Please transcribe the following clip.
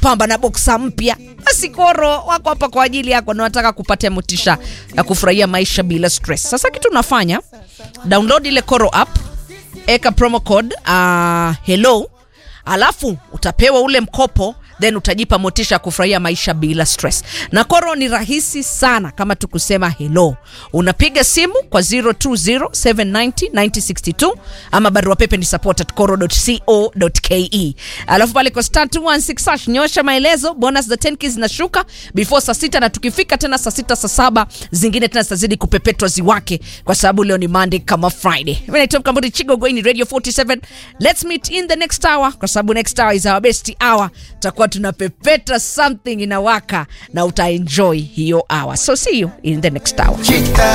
pamba na boksa mpya basi koro wako hapa kwa ajili yako na wanataka kupatia motisha ya kufurahia maisha bila stress sasa kitu unafanya download ile koro app eka promo code uh, hello alafu utapewa ule mkopo then utajipa motisha ya kufurahia maisha bila stress na koro ni rahisi sana kama tukusema hello unapiga simu kwa 0207909062 ama barua pepe ni support at coro.co.ke alafu pale kwa star 216 hash nyosha maelezo bonus za 10 keys zinashuka before saa sita na tukifika tena saa sita saa saba zingine tena zitazidi kupepetwa ziwake kwa sababu leo ni monday kama friday mi naitwa mkambudi chigogoini radio 47 let's meet in the next hour kwa sababu next hour is our best hour tutakuwa tunapepeta something inawaka na utaenjoy hiyo hour so see you in the next hour